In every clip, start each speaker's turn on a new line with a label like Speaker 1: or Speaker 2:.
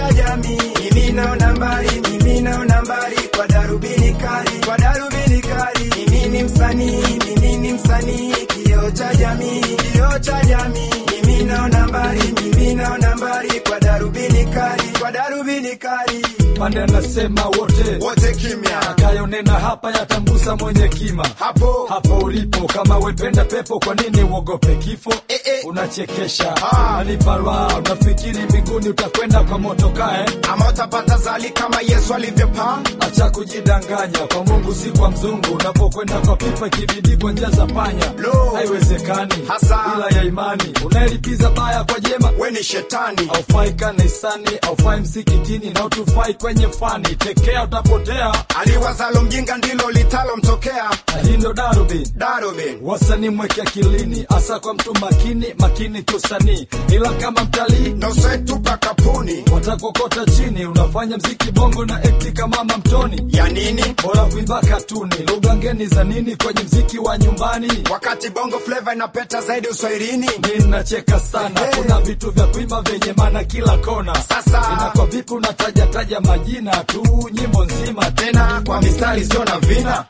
Speaker 1: cha jamii. Mimi naona mbali, mimi naona mbali kwa darubini kali, kwa darubini kali. Mimi ni msanii, mimi ni msanii, kioo cha jamii, kioo cha jamii. Mimi naona mbali, mimi naona mbali kwa darubini kali, kwa darubini kali.
Speaker 2: pande anasema wote
Speaker 1: Wote kimya
Speaker 2: akayonena hapa yatamgusa mwenye kima
Speaker 1: hapo
Speaker 2: hapo ulipo kama wependa pepo kwa nini uogope kifo
Speaker 1: Eh, eh.
Speaker 2: unachekesha
Speaker 1: Ah.
Speaker 2: naniparwa unafikiri mbinguni utakwenda kwa moto kae
Speaker 1: ama utapata zali kama Yesu alivyopaa.
Speaker 2: acha kujidanganya kwa mungu si kwa mzungu unapokwenda kwa pipa ikibidi kwa njia za panya
Speaker 1: Lo.
Speaker 2: haiwezekani
Speaker 1: Hasa.
Speaker 2: bila ya imani unayelipiza baya kwa jema
Speaker 1: We ni shetani
Speaker 2: aufai kanisani aufai msikitini na utufai kwenye fani tekea utapotea
Speaker 1: aliwazalo mjinga ndilo litalomtokea.
Speaker 2: na hii ndo darubini
Speaker 1: Darubin
Speaker 2: wasanii mweke akilini hasa kwa mtu makini makini kusanii ila kama mtalii
Speaker 1: nosetupa kapuni
Speaker 2: watakokota chini unafanya mziki bongo na ekti kama mamtoni
Speaker 1: ya nini
Speaker 2: bora kuiba katuni lugha ngeni za nini kwenye mziki wa nyumbani
Speaker 1: wakati bongo flava inapeta zaidi uswahilini.
Speaker 2: mi nacheka sana kuna vitu vya kuimba vyenye maana kila kona
Speaker 1: Sasa.
Speaker 2: inakwa vipi unatajataja majina tu nyimbo nzima
Speaker 1: Tena kwa mistari sio na vina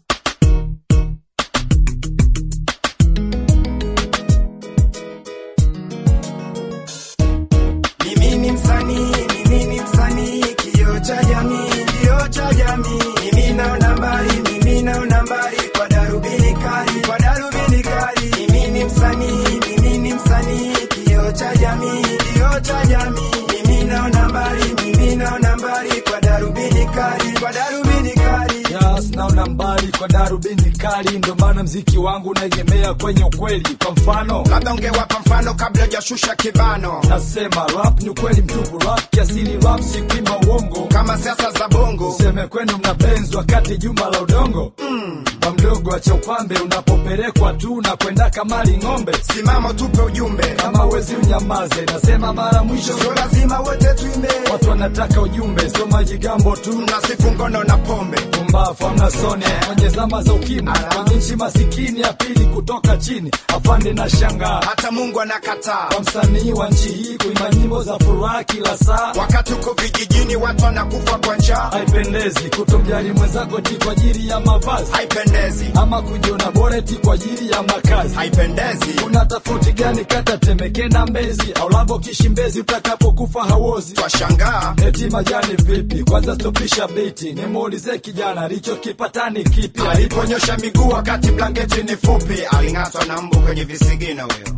Speaker 1: Mimi ni msanii, mimi ni msanii, kioo cha jamii, kioo cha jamii. Mimi naona mbali, mimi naona mbali kwa darubini kali, kwa darubini kali. Mimi ni msanii, mimi ni msanii, kioo cha jamii, kioo cha jamii. Mimi naona mbali, mimi naona mbali kwa darubini kali, kwa darubini kali.
Speaker 2: Yes, naona mbali kwa darubini kali, ndo maana mziki wangu unaegemea kwenye ukweli. Kwa mfano
Speaker 1: Labda ungewapa mfano kabla hujashusha kibano,
Speaker 2: nasema rap ni ukweli mtupu, rap kiasili, rap si kuimba uongo.
Speaker 1: kama siasa za bongo.
Speaker 2: Seme kwenu mna benzi wakati jumba la udongo mm. Kwa mdogo acha upambe, unapopelekwa tu na kwenda kamali ng'ombe.
Speaker 1: Simama tupe ujumbe,
Speaker 2: Kama wezi unyamaze, nasema mara mwisho,
Speaker 1: sio lazima wote tuimbe.
Speaker 2: watu wanataka ujumbe, sio majigambo tu.
Speaker 1: Tunasifu ngono na pombe,
Speaker 2: Pumbafu amna sone kwenye zama za ukimwi, kwenye nchi masikini ya pili kutoka chini, afande na shangaa
Speaker 1: hata Mungu anakataa.
Speaker 2: kwa msanii wa nchi hii kuimba nyimbo za furaha kila saa
Speaker 1: Wakati uko vijijini watu wanakufa kwa njaa,
Speaker 2: haipendezi kutomjali mwenzako ti kwa ajili ya mavazi
Speaker 1: haipendezi,
Speaker 2: ama kujiona bora ti kwa ajili ya makazi
Speaker 1: haipendezi.
Speaker 2: kuna tofauti gani kata temeke na mbezi au labo kishimbezi utakapokufa hawozi
Speaker 1: Twashangaa
Speaker 2: eti majani vipi kwanza stopisha biti nimuulize kijana alichokipata ni kipi
Speaker 1: aliponyosha miguu wakati blanketi ni fupi, aling'atwa na mbu kwenye visigino huyo.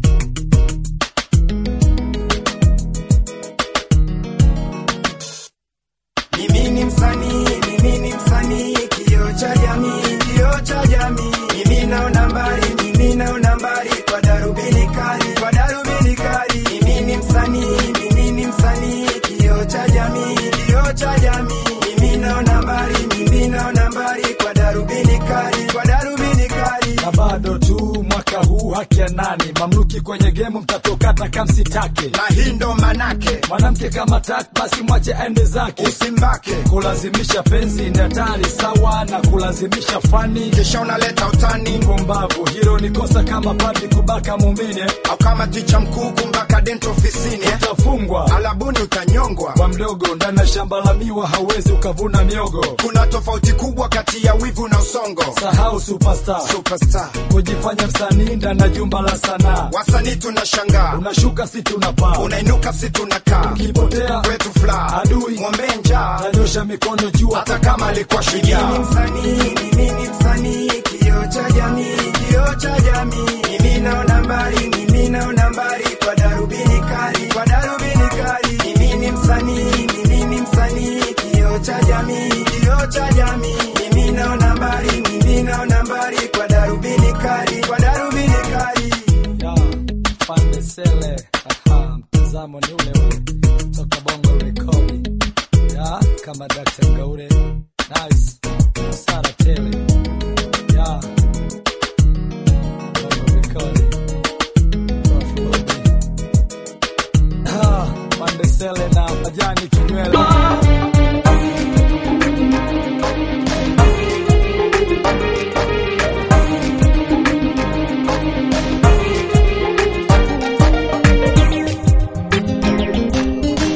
Speaker 1: Mimi ni msanii, mimi ni msanii, kioo cha jamii, kioo cha jamii. Mimi naona mbali, mimi naona mbali kwa darubini kali, kwa darubini kali. Mimi ni msanii, mimi ni msanii, kioo cha jamii, kioo cha jamii. Mimi naona mbali, mimi naona mbali kwa darubini kali, kwa darubini kali.
Speaker 2: na bado tu mwaka huu haki ya nani mamluki kwenye gemu mtatokata kamsitake
Speaker 1: Na hii ndo manake,
Speaker 2: mwanamke kama tak basi mwache aende zake
Speaker 1: usimbake
Speaker 2: kulazimisha penzi ni hatari sawa na kulazimisha fani
Speaker 1: kisha unaleta utani,
Speaker 2: pumbavu hilo ni kosa kama padri kubaka muumini
Speaker 1: au kama ticha mkuu kumbaka dento ofisini eh?
Speaker 2: utafungwa
Speaker 1: alabuni utanyongwa.
Speaker 2: kwa mdogo ndani ya shamba la miwa hauwezi ukavuna miogo
Speaker 1: Kuna tofauti kubwa kati ya wivu na usongo.
Speaker 2: sahau superstar
Speaker 1: Superstar
Speaker 2: kujifanya msanii ndani ya jumba la sanaa
Speaker 1: wasanii tunashangaa,
Speaker 2: unashuka si tunapaa
Speaker 1: unainuka si tunakaa
Speaker 2: ukipotea
Speaker 1: kwetu fla
Speaker 2: Adui.
Speaker 1: mwombee njaa
Speaker 2: tanyosha mikono juu
Speaker 1: hata kama alikuwa
Speaker 3: Mimi
Speaker 1: shujaa.
Speaker 3: ni msanii, mimi ni msanii, kioo cha jamii, kioo cha jamii. Mimi naona mbali, mimi naona mbali kwa darubini kali, kwa darubini kali. Mimi ni msanii, mimi ni msanii, kioo cha jamii, kioo cha jamii. Mimi naona mbali, mimi naona mbali kwa darubini kali, kwa darubini kali.
Speaker 2: ya pande sele aha mtazamo ni ule ule toka bongo rekodi ya kama Dr. Ngaure nice Sara Tele ya bongo rekodi Prof. Bobby. Ah, pande sele na majani kinywele